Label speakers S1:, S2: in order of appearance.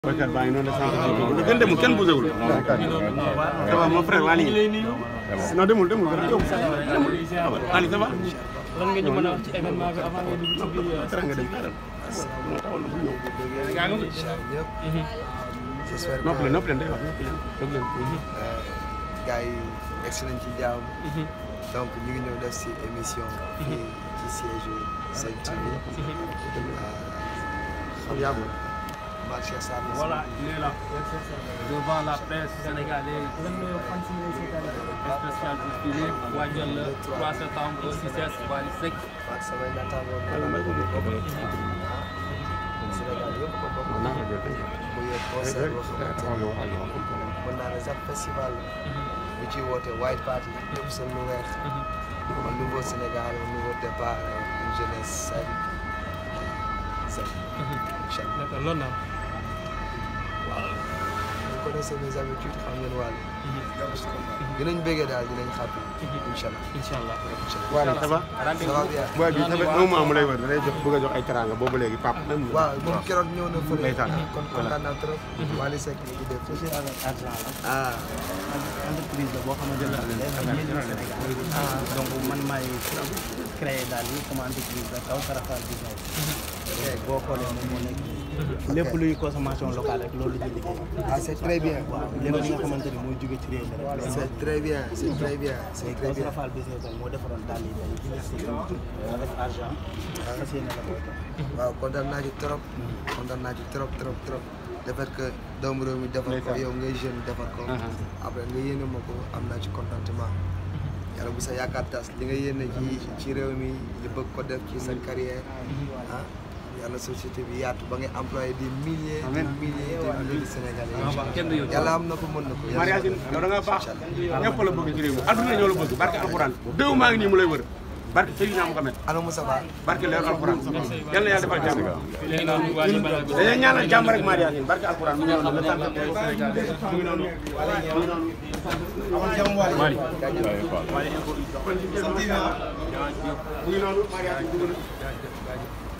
S1: Bakar baa ngi noonu de sànq lu gën demul kenn bougé wul. ça va mon frère Waly. non demul demul gën a yow. demul Waly ça va.
S2: lan nga ñu mën a wax ci événement bi avant nga dugg ci biir.
S1: tere nga dem xaaral. moo taxoon na bu ñëw.
S2: gaa ngi
S3: j'espère
S1: noppi
S3: que
S1: leen noppi leen day wax noppi leen déglu leen.
S3: gars yi egsi nañ ci jàmm donc ñu ngi ñëw def si émission fii ci siège Sen TV
S1: xam yàggul.
S3: Mame Cheikh Sarr la
S2: Voilà, il est là. Devant la presse sénégalaise. Spécial diffusé waajal le 3 septembre au CICES Wally Seck.
S3: ak samay naataangoo Sénégal yëpp ko bokk
S1: naa ko jël
S3: mu yor concert boo xamante ni mën naa ne sax festival bu ci woote White Party ñëpp sol lu weex un nouveau Sénégal un nouveau départ une jeunesse saine saine incha allah
S2: D'accord, loolu naa.
S3: vous connaissez mes habitudes xam ngeen wàll dinañ bëggee daal dinañ xàppi incha allah
S2: Incha allah.
S1: Waly ça va.
S3: ça va bien
S1: booy bi ça fait un mois mu lay wër da lay jox bëgg a jox ay teraanga boobu léegi pap
S3: waaw moom keroog ñëw na fële
S1: Ndeysaan.
S3: kon kontaan naa trop Wally Seck mi ngi def
S4: société avec argent la
S3: ah
S4: entreprise la boo xamante ne day am njëriñ Sénégal donc man maay créé daal yi comme entreprise la kaw Karafal business boo xoolee moom moo nekk lépp luy consommation locale rek loolu la ñuy liggéey
S3: ah c'est très bien
S4: waaw lépp li nga xamante ni mooy jóge ci réew mi rek
S3: c'est très bien c'est très bien c'est très
S4: kaw
S3: bien
S4: Karafal business nag moo defaroon daal yi tey avec argent fas yéene la koy def
S3: waaw kontaan naa ci trop kontaan naa ci trop trop trop le fait que doomu réew mi defar ko yow ngay jeune defar ko après nga yéene ma ko am naa ci contentement yàlla bu sa yaakaar tas li nga yéene ci ci réew mi li bëgg ko def ci sa carrière ah yàlla société bi yaatu ba ngay employé des milliers des milliers des milliers de Sénégalais
S2: kenn du yow.
S3: yàlla am na ko mën na ko
S1: Mariasine yow da nga baax ñëpp la bëgg ci réew mi adduna ñoo la bëgg barke alxuraan déw maa ngi nii mu lay wër barke Seydina Muhammad
S3: ana Moussa Ba
S1: barke leer alxuraan yal na yàlla defal jàmm
S2: léegi noonu Wally Ballago Seck.
S1: dañuy ñaanal jàmm rek Mariasine barke alxuraan mu ñëw la sant mu ngi noonu mu ngi noonu
S2: Wally.
S1: mu ngi noonu Mariasine dugg na